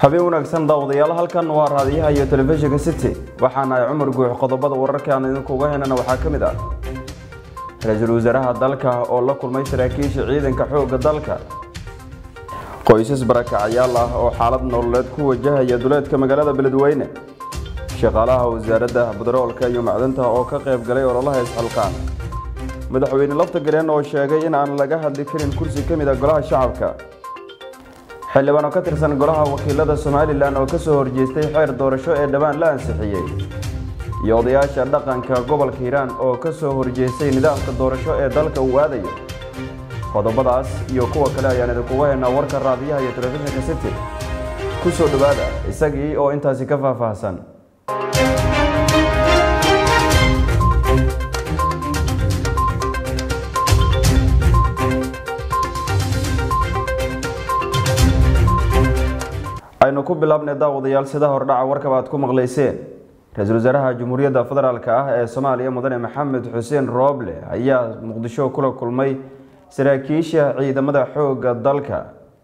habeen wanaagsan daawadayaal halkan waa raadiyaha iyo telefishinka city waxaana ay cumar guux qodobada wararka aan idinkuga heynana waxaa ka mid ah ra-iisul wasaaraha dalka oo la kulmay saraakiisha ciidanka xoogga dalka qoysas barakacyaal ah oo xaalad nololeed ku wajahaya duleedka magaalada beledweyne shaqaalaha wasaaradda badaroolka iyo macdanta oo ka qayb galay ololaha isxilqaan madaxweyne lafta galeen oo sheegay in aan laga hadli karin kursi ka mid a golaha shacabka xildhibaan oo ka tirsan golaha wakiilada somalilan oo kasoo horjeestay xeer doorasho ee dhowaan la ansixiyey iyo odayaasha dhaqanka gobolka hiiraan oo kasoo horjeestay nidaamka doorasho ee dalka uu aadayo qodobadaas iyo kuwa kale ayaan idinkuga haynaa warka raadiyaha iyo telefishinka city ku soo dhowaada isagii oo intaasi ka faahfaahsan aynu ku bilaabnay daawadayaal sida hordhaca warkaba aad ku maqlayseen ra-iisul wasaaraha jamhuuriyadda federaalk ah ee soomaaliya mudane maxamed xuseen rooble ayaa muqdisho kula kulmay saraakiisha ciidamada xoogga dalka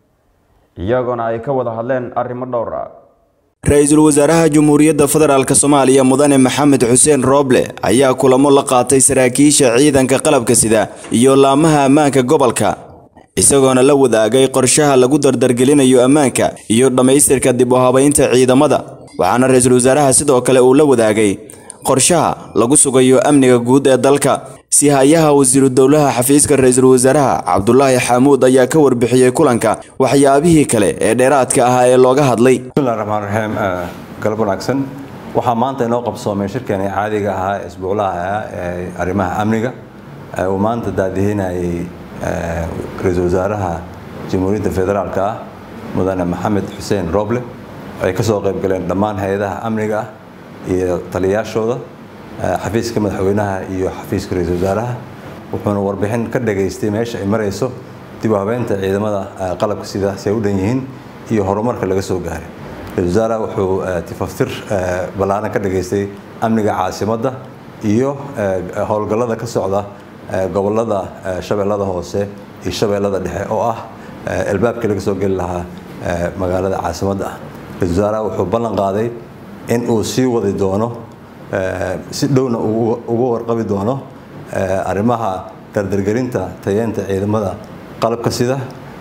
iyagoona ay ka wada hadleen arrimo dhowr ah ra-iisul wasaaraha jamhuuriyadda federaalk soomaaliya mudane maxamed xuseen rooble ayaa kulamo la qaatay saraakiisha ciidanka qalabka sida iyo laamaha ammaanka gobolka isagoona la wadaagay qorshaha lagu dardargelinayo ammaanka iyo dhammaystirka dib u habaynta ciidamada waxaana ra-iisul wasaaraha sidoo kale uu la wadaagay qorshaha lagu sugayo amniga guud ee dalka si hayaha wasiiru dowlaha xafiiska ra-iisul wasaaraha cabdulaahi xaamuud ayaa ka warbixiyey kulanka waxyaabihii kale ee dheeraadka ahaa ee looga hadlay bismillahi raxmaan raxiim galab wanaagsan waxaa maanta inoo qabsoomay shirkani caadiga ahaa ee isbuuclaha ah ee arrimaha amniga uu maanta daadihinayay ra-iisul wasaaraha jamhuuriyadda federaalk ah mudane maxamed xuseen roble ay ka soo qayb galeen dhammaan hay-adaha amniga ah iyo taliyayaashooda xafiiska madaxweynaha iyo xafiiska ra-iisul wasaaraha wuxuuna warbixin ka dhageystay meesha ay marayso dib u habeynta ciidamada qalabka sida si ay u dhan yihiin iyo horumarka laga soo gaaray ra-isul wasaaraha wuxuu tifaftir ballaaran ka dhageystay amniga caasimadda iyo howlgallada ka socda gobolada shabeellada hoose iyo shabeellada dhexe oo ah albaabkii laga soo geli lahaa magaalada caasimadda ah ra-isul wasaaraha wuxuu ballan qaaday in uu sii wadi doono si dhowna uga warqabi doono arrimaha dardargelinta tayeenta ciidamada qalabka sida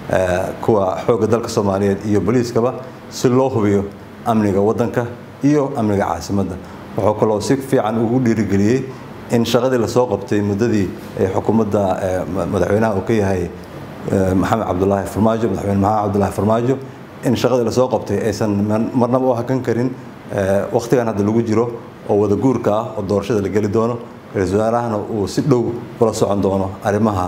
kuwa xoogga dalka soomaaliyeed iyo boliiskaba si loo hubiyo amniga waddanka iyo amniga caasimadda wuxuu kaloo si fiican ugu dhiirigeliyey in shaqadii lasoo qabtay muddadii ay xukuumadda madaxweynaha uu ka yahay maxamed cabdulaahi farmaajo madaxweyne maxamed cabdulaahi farmaajo in shaqadii lasoo qabtay aysan marnaba u hakan karin wakhtigan hadda lagu jiro oo wada guurka ah oo doorashada la geli doono ra-iisul wasaarahana uu si dhow ula socon doono arrimaha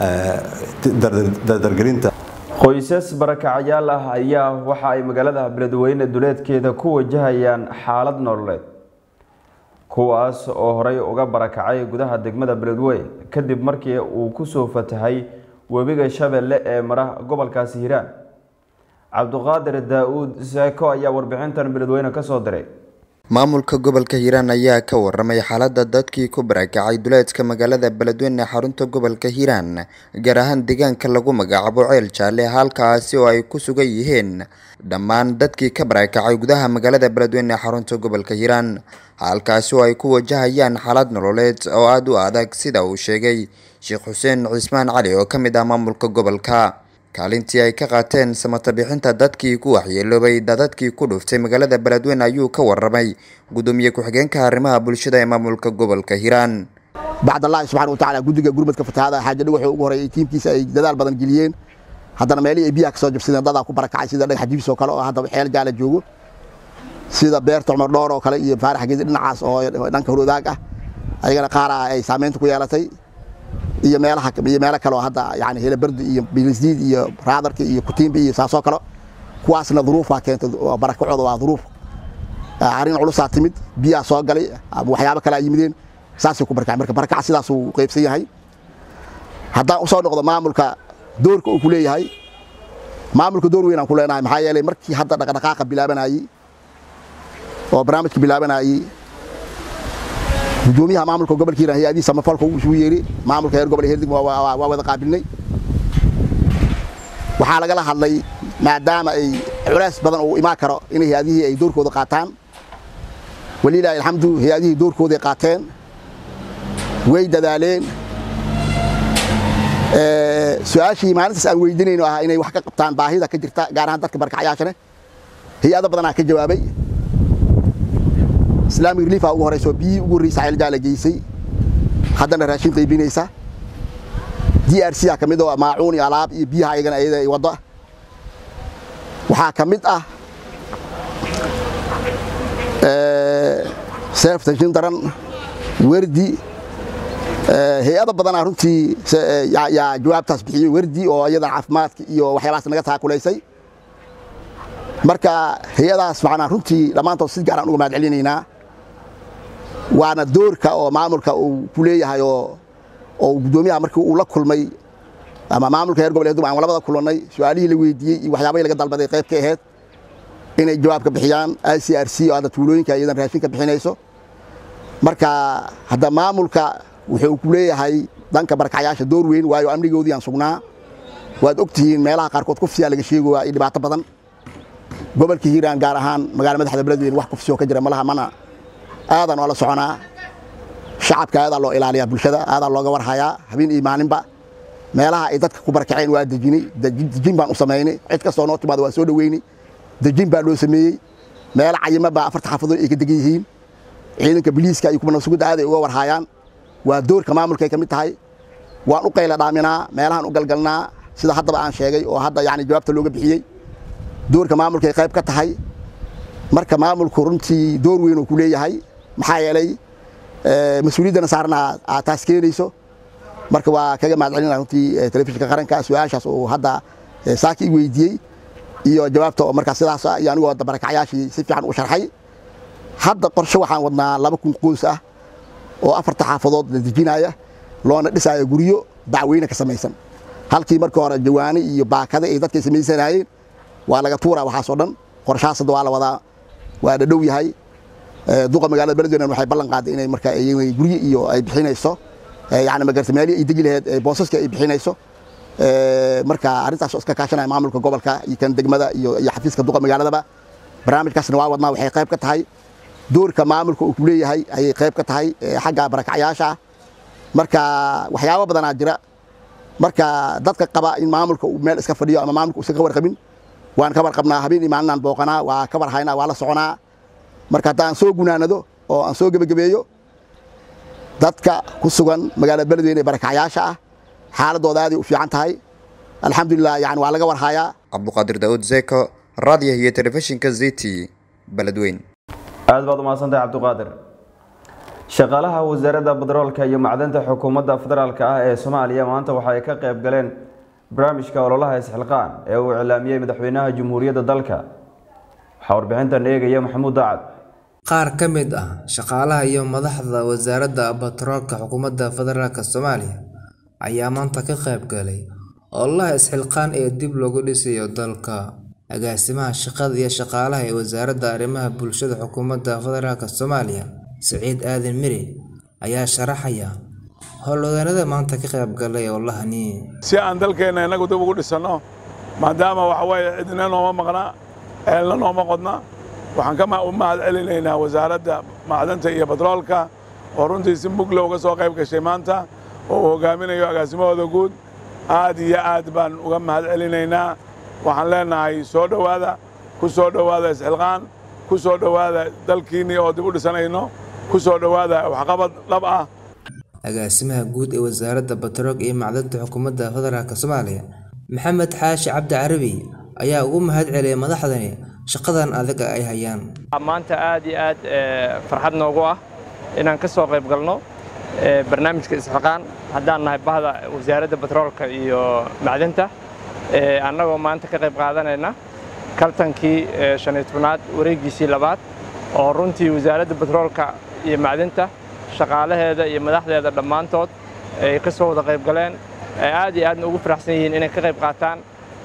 dardargelinta qoysas barakacyaal ah ayaa waxa ay magaalada beledweyne duleedkeeda ku wajahayaan xaalad nololeed kuwaas oo horey uga barakacay gudaha degmada beledweyne kadib markii uu kusoo fatahay webiga shabeelle ee mara gobolkaasi hiiraan cabduqaadir daa-uud seeko ayaa warbixintan beledweyne kasoo diray maamulka gobolka hiiraan ayaa ka waramay xaalada dadkii ku barakacay duleedka magaalada beledweyne xarunta gobolka hiiraan gaar ahaan deegaanka lagu magacaabo ceel jaalle halkaasi oo ay ku sugan yihiin dhammaan dadkii ka barakacay gudaha magaalada beledweyne xarunta gobolka hiiraan halkaasi oo ay ku wajahayaan xaalad nololeed oo aada u adag sida uu sheegay sheekh xuseen cismaan cali oo ka mid ah maamulka gobolka kaalintii ay ka qaateen samata bixinta dadkii ku waxyeeloobay dadadkii ku dhuftay magaalada beledweyne ayuu ka waramay gudoomiye ku-xigeenka arrimaha bulshada ee maamulka gobolka hiiraan bacdallaahi subxana watacaala guddiga gurmadka fatahaada xaaja dhagaxuu ugu horeeyay tiimkiisa ay dadaal badan geliyeen haddana meelihii ay biyaha ka soo jabsadeen dadaa ku barakacay sida dhagax jibis oo kale oo hadda xeel jaala joogo sida beerta cumar dhoor oo kale iyo faarax geedi dhinacaas oo dhanka horwadaag ah ayagana qaara ay saameynta ku yeelatay iyo meelaha iyo meelo kale oo hadda yani helabardi iyo bilisdiid iyo raadarka iyo kutiimba iyo saasoo kale kuwaasna duruufaa keentay barakacooda waa duruuf arrin culusaa timid biyaa soo galay waxyaabo kale ay yimideen saasay ku barakacay marka barakac sidaasuu qaybsan yahay haddaan usoo noqdo maamulka doorka uu ku leeyahay maamulka door weyn aan ku leenahay maxaa yeelay markii hadda dhaqdhaqaaqa bilaabanayey oo barnaamijka bilaabanayey gudoomiyaha maamulka gobolka hiiraan hay-adii samafalka uu isugu yeeri maamulka heer gobol herdig waa wada qaabilnay waxaa lagala hadlay maadaama ay culays badan uu imaan karo in hay-adihii ay doorkooda qaataan walilaahi alxamdu hay-adihii doorkooday qaateen way dadaaleen su-aashii maalintaas aan weydiinayno ahaa inay wax ka qabtaan baahida ka jirta gaar ahaan dadka barkacyaashane hay-ado badanaa ka jawaabay islaamic relief aa ugu horeyso biyihii ugu horreysa ceeljaala geysay haddana raashin qaybinaysa d r c a ka mid oo maacuun iyo alaab iyo biyaha ayagana ayada ay waddo waxaa ka mid ah seef tashin daran werdi hay-ado badanaa runtii yaa jawaabtaas bixiyey werdi oo iyadan caafimaadka iyo waxyaabahaas naga taakulaysay marka hay-adahaas macnaa runtii dhammaantood si gaaraan uga mahad celinaynaa waana doorka oo maamulka uu ku leeyahay oo oo guddoomiyaha markii uu la kulmay ama maamulka heer goboleed aan labada kulannay su-aalihii la weydiiyey iyo waxyaabahii laga dalbaday qayb ka ahayd inay jawaab ka bixiyaan i c r c oo hadda tuulooyinka iyadan raashin ka bixinayso marka hadda maamulka wuxuu ku leeyahay dhanka barkacyaasha door weyn waayo amnigoodii aan sugnaa waad ogtihiin meelaha qaarkood kufsiyaa laga sheegoyaa iyo dhibaato badan gobolka hiiraan gaar ahaan magaala madaxda beledweyne wax kufsi oo ka jira malaha mana aadan oo la soconaa shacabka aadaa loo ilaaliyaa bulshada aadaa looga warhayaa habeen iyo maalinba meelaha ay dadka ku barakaceen waa dejinay dejin baan u samaynay cid kastoo noo timaada waa soo dhoweynay dejin baa loo sameeyey meelo cayima baa afarta xaafadood ay ka degan yihiin ciidanka biliiska iyo kuwa nabsugudda aaday uga warhaayaan waa doorka maamulkay ka mid tahay waan u qayla dhaaminaa meelahaan u galgalnaa sida haddaba aan sheegay oo hadda yani jawaabta looga bixiyey doorka maamulkay qayb ka tahay marka maamulku runtii door weyn uu ku leeyahay maxaa yeelay mas-uuliyaddana saarna aad taas keenayso marka waa kaga mahad celina runtii telefishinka qaranka su-aashaas uu hadda saaki i weydiiyey iyo jawaabta oo markaa sidaas iyo anigoo hadda barakacyaashii si fiican u sharxay hadda qorshe waxaan wadnaa laba kun qoys ah oo afarta xaafadood la dejinaya loona dhisaayo guryo bacweyne ka samaysan halkii markii hore jawaani iyo baakada ay dadkay samaysanayeen waa laga tuuraa waxaasoo dhan qorshahaas hadda waa la wadaa waa dhadhow yahay duqa magaalada beledweyne waxay ballan qaaday inay markaa guryo iyo ay bixinayso yani magarta meelihii ay degi laheyd boosaska ay bixinayso marka arrintaas oo iska kaashanaya maamulka gobolka iyo kan degmada iyo iyo xafiiska duqa magaaladaba barnaamijkaasna waa wadnaa waxay qayb ka tahay doorka maamulka uu ku leeyahay ayay qayb ka tahay xagga barakacyaasha marka waxyaabo badanaa jira marka dadka qaba in maamulka uu meel iska fadhiyo ama maamulka uusan ka warqabin waan ka warqabnaa habeen iyo maalinaan booqanaa waa ka warhaynaa waa la soconaa marka haddaan soo gunaanado oo aan soo gebagabeeyo dadka ku sugan magaalada beledweyne ee barakacyaasha ah xaaladooda aaday u fiican tahay alxamdulilah yani waa laga warhayaa cabduqaadir daawud zeko raadiyaha iyo telefishinka ziti beledweyn aad baad umahadsantahay cabdiqaadir shaqaalaha wasaaradda batroolka iyo macdanta xukuumadda federaalka ah ee soomaaliya maanta waxa ay ka qayb galeen barnaamijka ololaha isxilqaan ee uu iclaamiyey madaxweynaha jamhuuriyadda dalka waxaa warbixintan eegaya maxamuud dacad qaar ka mid ah shaqaalaha iyo madaxda wasaaradda batroolka xukuumadda federaalk soomaaliya ayaa maanta ka qayb galay ololaha isxilqaan ee dib loogu dhisayo dalka agaasimaha shaqada iyo shaqaalaha ee wasaaradda arrimaha bulshada xukuumadda federaalk soomaaliya siciid aadan miri ayaa sharaxaya howlwadeennada maanta ka qayb galay ololahani si aan dalkeenna innagu dib ugu dhisanno maadaama waxa weeye cidina nooma maqna ceelna nooma qodna waxaan ka u mahad celinaynaa wasaaradda macdanta iyo batroolka oo runtii si mugla uga soo qayb gashay maanta oo uu hogaaminayo agaasimahooda guud aad iyo aad baan uga mahad celinaynaa waxaan leenahay soo dhowaada ku soo dhowaada isxilqaan ku soo dhowaada dalkiinnii oo dib u dhisanayno ku soo dhowaada waxqabad dhab ah agaasimaha guud ee wasaaradda batroolka iyo macdanta xukuumadda federaalk soomaaliya maxamed xaashi cabdi carabi ayaa ugu mahad celiyay madaxdani shaqadan adag ay hayaan maanta aad iyo aad farxad noogu ah inaan ka soo qayb galno barnaamijka isxilqaan haddaan nahay bahda wasaaradda batroolka iyo macdanta annagoo maanta ka qayb qaadanayna kaltankii shan iyo tobnaad wareegiisii labaad oo runtii wasaaradda batroolka iyo macdanta shaqaalaheeda iyo madaxdeeda dhammaantood ay ka soo wada qayb galeen ay aad iyo aadna ugu faraxsan yihiin inay ka qayb qaataan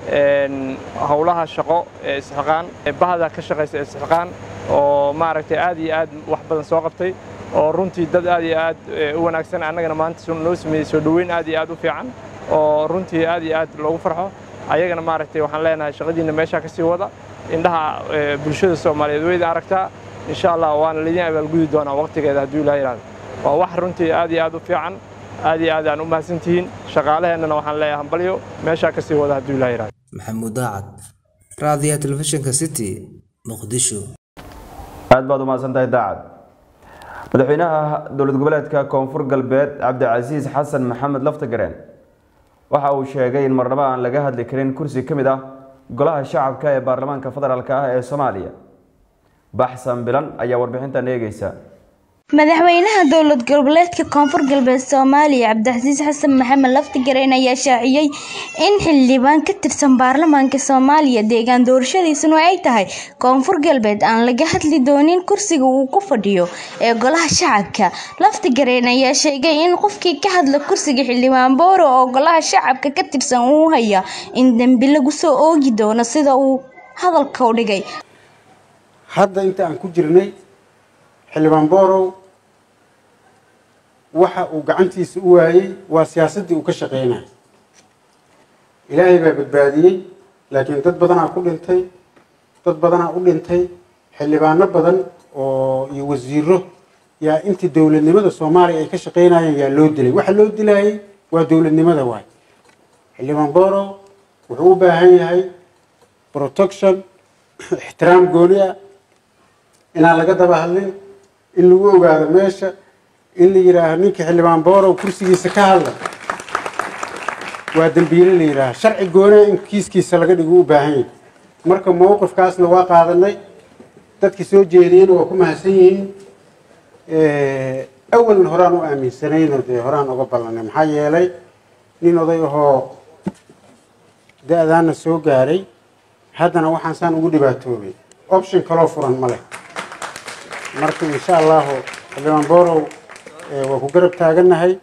howlaha shaqo ee isxilqaan bahda ka shaqaysa isxilqaan oo maaragtay aad iyo aad wax badan soo qabtay oo runtii dad aad iyo aad u wanaagsan annagana maanta noo sameeyey soo dhoweyn aad iyo aad u fiican oo runtii aad iyo aad loogu farxo ayagana maaragtay waxaan leenahay shaqadiinna meeshaa ka sii wada indhaha bulshada soomaaliyeed weyda aragtaa insha allah waana laydin abaalgudi doonaa waqtigeeda hadduu ilaa yidhahdo waa wax runtii aad iyo aad u fiican aad iyo aad aan u mahadsantihiin shaqaalaheennana waxaan leeyahay hambalyo meeshaa ka sii wada hadduu ilaa yidhahdo maxamuud daacad raadiyaha telefishinka city muqdisho aad baad u mahadsan tahay daacad madaxweynaha dowlad goboleedka koonfur galbeed cabdicasiis xasan maxamed laftagareen waxa uu sheegay in marnabo aan laga hadli karin kursi ka mid ah golaha shacabka ee baarlamaanka federaalk ah ee soomaaliya baxsan bilan ayaa warbixintan eegeysa madaxweynaha dowlad goboleedka koonfur galbeed soomaaliya cabdicasiis xasan maxamed laftigareen ayaa shaaciyey in xildhibaan ka tirsan baarlamaanka soomaaliya deegaan doorashadiisuna ay tahay koonfur galbeed aan laga hadli doonin kursiga uu ku fadhiyo ee golaha shacabka laftigareen ayaa sheegay in qofkii ka hadla kursiga xildhibaan booro oo golaha shacabka ka tirsan uu haya in dembi lagu soo oogi doono sida uu hadalka u dhigay hadda inta aan ku jirnay xildhibaan boorow waxa uu gacantiisa u waayey waa siyaasaddii uu ka shaqeynaya ilaahay baa badbaadiyey laakiin dad badanaa ku dhintay dad badanaa u dhintay xildhibaano badan oo iyo wasiiro yaa intii dowladnimada soomaaliya ay ka shaqeynayeen yaa loo dilay waxa loo dilayay waa dowladnimada waay xildhibaan boorow wuxuu u baahan yahay protection ixtiraam gooni ah inaan laga daba hadlin in lagu ogaado meesha in la yidhaaho ninka xildhibaan boorow kursigiisa ka hadla waa dembiile la yidhaaha sharci goonaa in kiiskiisa laga dhigo u baahan yahay marka mowqifkaasna waa qaadanay dadkii soo jeediyena waa ku mahadsan yihiin awalna horaan u aaminsanayno dee horaan uga ballanay maxaa yeelay nin oday ahoo da-daana soo gaaray haddana waxaan saan ugu dhibaatoobay option kaloo furan ma leh marka insha allahu xildhibaan boorow waa ku garab taagannahay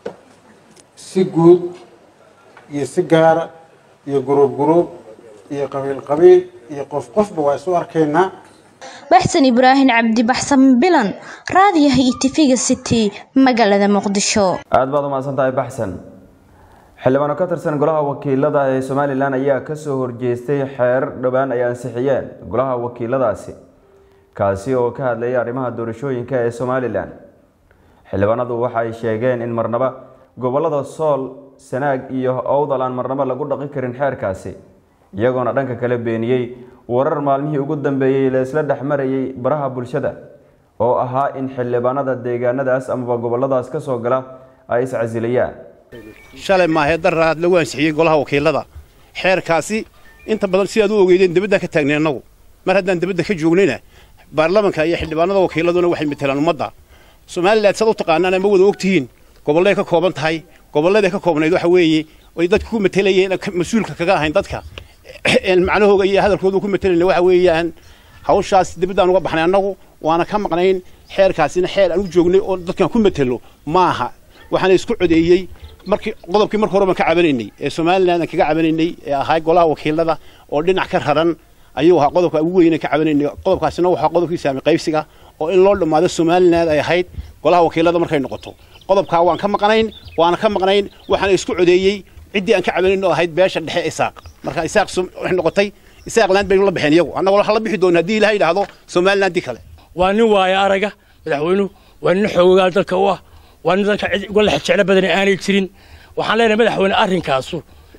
si guud iyo si gaara iyo guruub guruub iyo qabiil qabiil iyo qof qofba waa isu arkaynaa baxsan ibraahim cabdi baxsan bilan raadiyaha iyo tifiga city magaalada muqdisho aad baad u mahadsan tahay baxsan xildhibaano ka tirsan golaha wakiilada ee somalilan ayaa kasoo horjeestay xeer dhowaan ay ansixiyeen golaha wakiiladaasi kaasi oo ka hadlayay arrimaha doorashooyinka ee somalilan xildhibaanadu waxa ay sheegeen in marnaba gobolada sool sanaag iyo owdal aan marnaba lagu dhaqi karin xeerkaasi iyagoona dhanka kale beeniyey warar maalmihii ugu dambeeyey la isla dhex marayay baraha bulshada oo ahaa in xildhibaanada deegaanadaas amaba goboladaas ka soo gala ay iscasilayaan shalay maaheedaraad lagu ansixiyey golaha wakiilada xeerkaasi inta badan sidaad u ogeydeen debaddaa ka taagnay annagu mar haddaan debadda ka joognayna baarlamanka iyo xildhibaanada wakiiladuna waxay matelaan ummadda somalilan saad u taqaanaan ama wada ogtihiin gobolleay ka kooban tahay gobolladay ka koobnayd waxa weeye ay dadka ku matelayeen mas-uulka kaga ahayn dadka macnahooga iyo hadalkooda ku matelayna waxa weeyaan hawshaas debaddaan uga baxnay annagu waana ka maqnayn xeerkaasina xeer aan u joognay oo dadkan ku matelo maaha waxaana isku codeeyey markii qodobkii marka hore baan ka cabanaynay ee somalilan aan kaga cabanaynay ee ahaa golaha wakiilada oo dhinac ka raran ayuu ahaa qodobka ugu weyn ka cabanaynay qodobkaasina waxaa qodobkii saami qaybsiga oo in loo dhammaado somaliland ay ahayd golaha wakiilada markay noqoto qodobkaa waan ka maqnayn waana ka maqnayn waxaana isku codeeyey ciddii aan ka cabanayn oo ahayd beesha dhexe isaaq marka isaaq waxay noqotay isaaqland baynu la baxeen iyagu annagoo waxa la bixi doona haddii ilaha yidhaahdo somaliland kale waa nin waaya araga madaxweynuhu waa nin xoogaal dalka u ah waa nin dadka cid uga lex jeclo badan aanay jirin waxaan leenahay madaxweyne arrinkaasu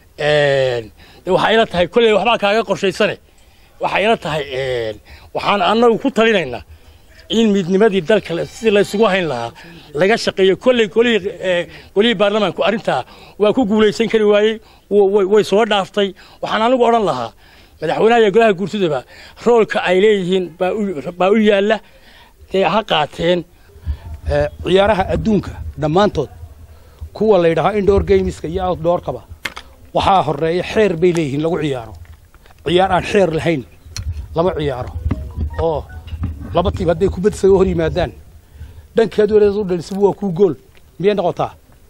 waxaa ila tahay kolley waxbaa kaaga qorshaysane waxaa ila tahay waxaan annagu ku talinaynaa in midnimadii dalka sidii laysugu hayn lahaa laga shaqeeyo kolley golihii baarlamaanku arrintaa waa ku guulaysan kari waayey way soo dhaaftay waxaan anigu odhan lahaa madaxweynaha iyo golaha guurtidaba roolka ay leeyihiin baa u yaalla dee ha qaateen ciyaaraha adduunka dhammaantood kuwa la yidhahaa indoor gameska iyo outdoorkaba waxaa horeeya xeer bay leeyihiin lagu ciyaaro ciyaar aan xeer lahayn lama ciyaaro oo laba tiim hadday kubad isaga hor yimaadaan dhankeed waleed u dhalisaba waa kuu gool miyay noqotaa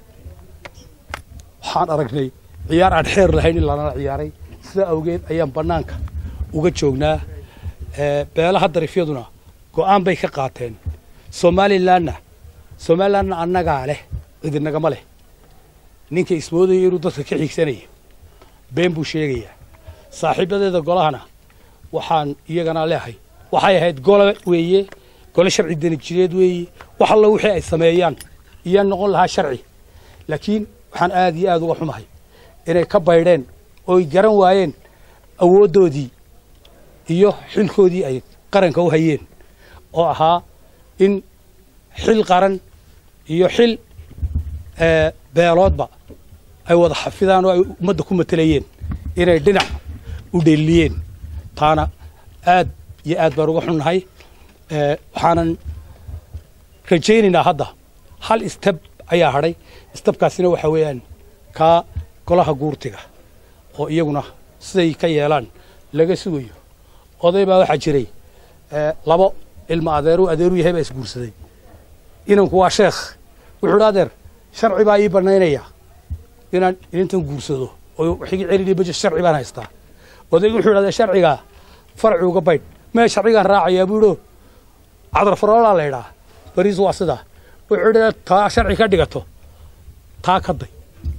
waxaan aragnay ciyaar aan xeer lahayn in lanala ciyaaray sidaa awgeed ayaan bannaanka uga joognaa beelaha darifyaduna go'aan bay ka qaateen somalilanna somalilanna annagaa leh cidinagama leh ninka ismoodaya inuu dadka ka xigsanayo been buu sheegayaa saaxiibadeeda golahana waxaan iyagana leehay waxay ahayd gole weeye gole sharci denijireed weeye wax alla wixii ay sameeyaan iyo noqon lahaa sharci laakiin waxaan aad iyo aad uga xumahay inay ka baydheen ooy garan waayeen awooddoodii iyo xilkoodii ay qaranka u hayeen oo ahaa in xil qaran iyo xil beeloodba ay wada xafidaan oo ay ummadda ku matelayeen inay dhinac u dheeliyeen taana aad iyo aad baan uga xunnahay waxaanan rajaynaynaa hadda hal istab ayaa hadhay istabkaasina waxaa weeyaan kaa golaha guurtiga oo iyaguna siday ka yeelaan laga sugayo oday baa waxaa jiray labo ilma adeeru adeeru yahay baa isguursaday inanku waa sheekh wuxuu dha adeer sharci baa ii bannaynaya inaan inintan guursado oo wixii celini baje sharci baan haystaa odaygu wuxuu idhahdaa sharcigaa farci uga baydh mee sharcigaan raacayaa buu idho cadar faroolaa la idhaa bariis waa sidaa wuxuu idhahdaa taa sharci ka dhigato taa ka day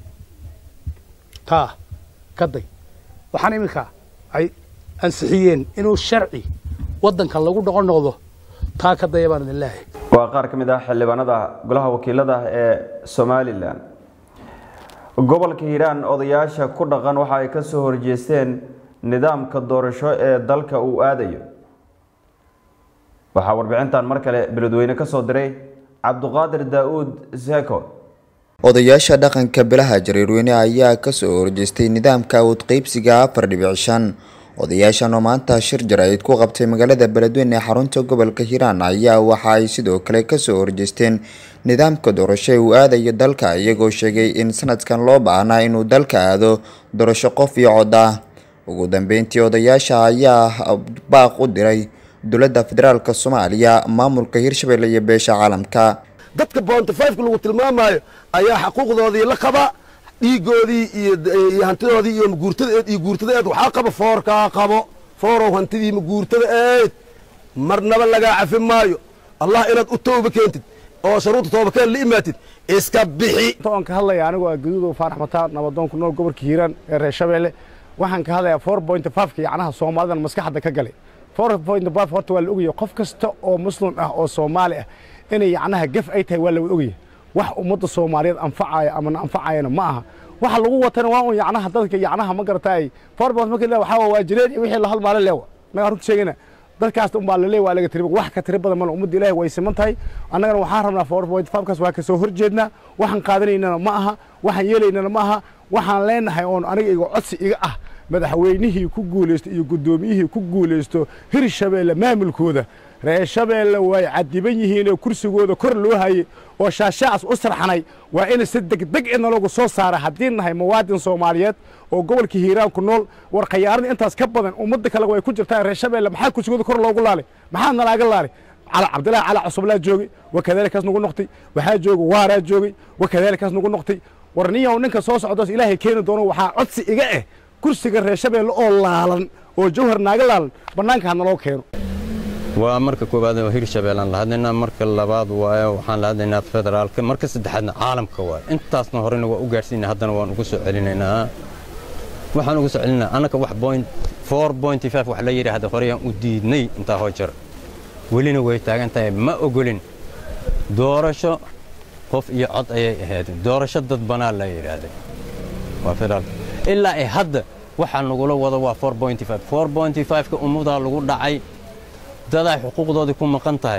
taa ka day waxaan iminka ay ansixiyeen inuu sharci waddanka lagu dhoqon noqdo taa ka daya baan idin leehay waa qaar ka mid ah xildhibaanada golaha wakiilada ee somalilan gobolka hiiraan odayaasha ku dhaqan waxa ay ka soo horjeesteen nidaamka doorasho ee dalka uu aadayo waxaa warbixintan mar kale beledweyne ka soo diray cabduqaadir daa-uud seko odayaasha dhaqanka bilaha jareerweyne ayaa kasoo horjeestay nidaamka awood qeybsiga afar dhibic shan odayaashan oo maanta shir jaraa'id ku qabtay magaalada beledweyne ee xarunta gobolka hiiraan ayaa waxa ay sidoo kale kasoo horjeesteen nidaamka doorasho ee uu aadayo dalka iyagoo sheegay in sanadkan loo baahnaa inuu dalka aado doorasho qof iyo cod ah ugu dambeyntii odayaasha ayaa baaq u diray dowladda federaalk soomaaliya maamulka hirshabelle iyo beesha caalamka dadka boontifayfka lagu tilmaamayo ayaa xaquuqdoodii la qaba dhiigoodii iyo hantidoodii iyo maguurtadaeed iyo guurtadaeed waxaa qaba foorkaa qabo foorow hantidii maguurtada eed marnaba lagaa cafi maayo allah inaad u tooba keentid oo sharuudda toobakeen la imaatid iska bixi aan ka hadlaya anigoo ah gaduudow faarax mataan nabadoon ku nool gobolka hiiraan ee reer shabeelle waxaan ka hadlayaa four point fiveka yacnaha soomaalidan maskaxda ka galay four point five horta waa la ogaya qof kasta oo muslim ah oo soomaali ah inay yacnaha gaf ay tahay waa la ogaya wax ummadda soomaaliyeed anfacaya amana anfacayana ma aha waxa lagu watana waa un yacnaha dadka yacnaha ma garataay four point marka le waxaa waa jireen iyo wixii la halmaale leewa nagaa runta sheegayna dadkaas unbaa laleey waa laga tiri wax ka tiri badan male ummadda ilaahi way siman tahay annagana waxaan rabnaa four point fivekaas waa ka soo horjeednaa waxaan qaadanaynana ma aha waxaan yeelaynana ma aha waxaan leenahay oon aniga iga codsi iga ah madaxweynihii ku guulaysto iyo guddoomiyihii ku guulaysto hirshabeelle maamulkooda reer shabeelle way cadiban yihiinoo kursigooda kor loo hayay oo shaashaacas u sarxanay waa in si degdeg ina lagu soo saara haddii nahay muwaadin soomaaliyeed oo gobolka hiiraan ku nool war khayaaradii intaas ka badan ummadda kale way ku jirtaa reer shabeelle maxaa kursigooda kor loogu laalay maxaa nalaaga laalay cabdilaahi cali cusublaa joogay wakadaalikaas nagu noqtay waxaa joogay waaraa joogay wakadaalikaas nagu noqtay war niyow ninka soo socdoos ilaahay keeni doono waxaa codsi iga ah kursiga reer shabeelle oo laalan oo jawhar naaga laalan bannaanka ha naloo keeno waa marka koowaad oo hirshabeellaan la hadlaynaa marka labaad waaye waxaan la hadlaynaa federaalka marka saddexaadna caalamka waaye intaasna horena waa u gaadhsiinaa haddana waan ugu soo celinaynaa waxaan ugu soo celinaa annaka wax point four point five wax la yidhaahda horeyaan u diidnay intaa hoo jar welina way taagan tahay ma ogolin doorasho qof iyo cod ayay ahayd doorasho dad banaa la yidhaahday waa federaalka ilaa ay hadda waxaa nagula wada waa four point five four point five-ka ummadaa lagu dhacay dadaa xuquuqdoodii ku maqan tahay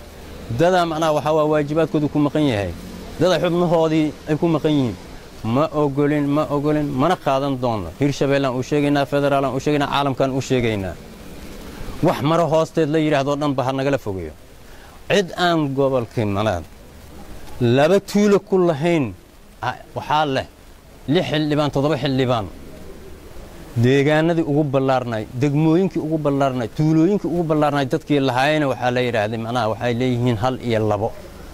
dadaa macnaha waxaa waa waajibaadkoodii ku maqan yahay dadaa xubnahoodii ay ku maqan yihiin ma ogolin ma ogolin mana qaadan doonno hirshabeellaan u sheegaynaa federaalaan u sheegaynaa caalamkaan u sheegaynaa wax maro hoosteed la yidhahdoo dhanba ha nagala fogeeyo cid aan gobolkii manaad laba tuulo ku lahayn waxaa leh lix xildhibaan toddoba xildhibaan deegaanadii ugu ballaarnay degmooyinkii ugu ballaarnay tuulooyinkii ugu ballaarnay dadkii lahaayena waxaa la yidhaahday macnaha waxay leeyihiin hal iyo labo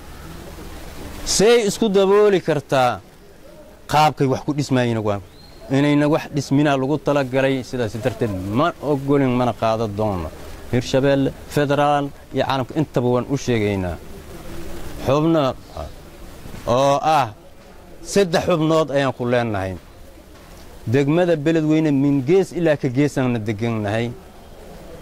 say isku dabooli kartaa qaabkay wax ku dhismaayeen waa inayna wax dhisminaa lagu talagalay sidaas darteed ma ogolin mana qaada doono hirshabeelle federaal iyo caalamka intaba waan u sheegaynaa xubno oo ah saddex xubnood ayaan ku leenahay degmada beledweyne min gees ilaa ka geesaanna degannahay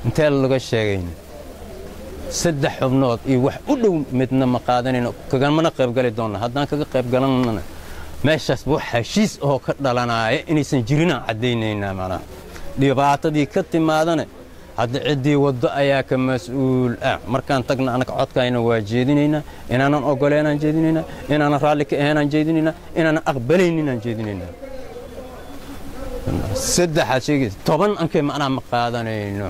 intee laga sheegayna saddex xubnood iyo wax u dhow midna ma qaadanayno kagamana qaybgali doonna haddaan kaga qaybgalannana meeshaas wax heshiis oo ka dhalanaya inaysan jirinaan caddaynaynaa macnaha dhibaatadii ka timaadana hadda ciddii waddo ayaa ka mas-uul ah markaan tagna anaga codkayna waa jeedinaynaa inaanan oggoleenaan jeedinaynaa inaanan raalli ka ahaynaan jeedinaynaa inaanan aqbalayninaan jeedinaynaa saddexaad sheegaysa toban ankay macnaha ma qaadanayno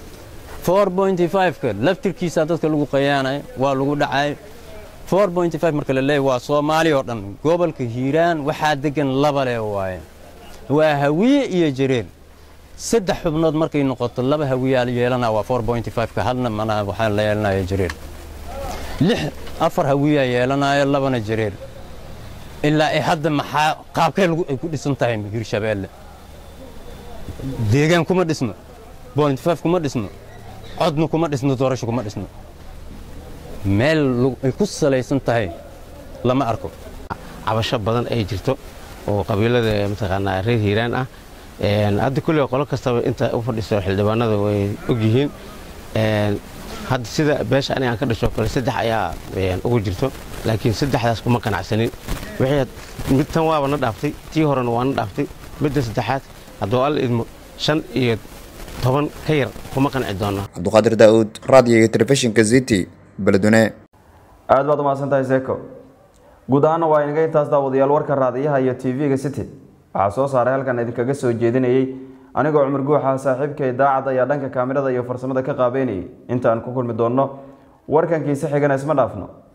ka laftirkiisa dadka lagu qayaanayo waa lagu dhacayo marka la leeyahy waa soomaali oo dhan gobolka hiiraan waxaa degan laba le waaye waa hawiye iyo jareer saddex xubnood markay noqoto laba hawiyaa yeelanaa waa ka hadna manaha waxaa la yeelanaya jareer lix afar hawiyaa yeelanaayo labana jareer ilaa ay hadda maxaa qaabkee ay ku dhisan tahay hiirshabeelle deegaan kuma dhisno kuma dhisno codna kuma dhisno doorasho kuma dhisno meel ay ku salaysan tahay lama arko cabasho badan ay jirto oo qabiilada mataqaanaa reer hiiraan ah hadda kulley qolo kastaba inta u fadhiso xildhibaanada way ogyihiin hadda sida beesha aniga aan ka dhasho kale saddex ayaa ugu jirto laakiin saddexdaas kuma qanacsanin mid tan waaba na dhaaftay tii horena waa na dhaaftay midda saddexaad hadduu alla idmo shan iyo toban ka yar kuma qanci doona cabduqaadir daa'uud raadiyoga telefishinka city beledweyne aad baad umahadsan tahay seeko guud ahaana waa inaga intaas daawadayaal warka raadiyaha iyo tv-ga city waxaa soo saaray halkan idinkaga soo jeedinayey anigoo cumar guuxa saaxiibka idaacad ayaa dhanka kaamirada iyo farsamada ka qaabeynayay intaan ku kulmi doonno warkankiisa xigana isma dhaafno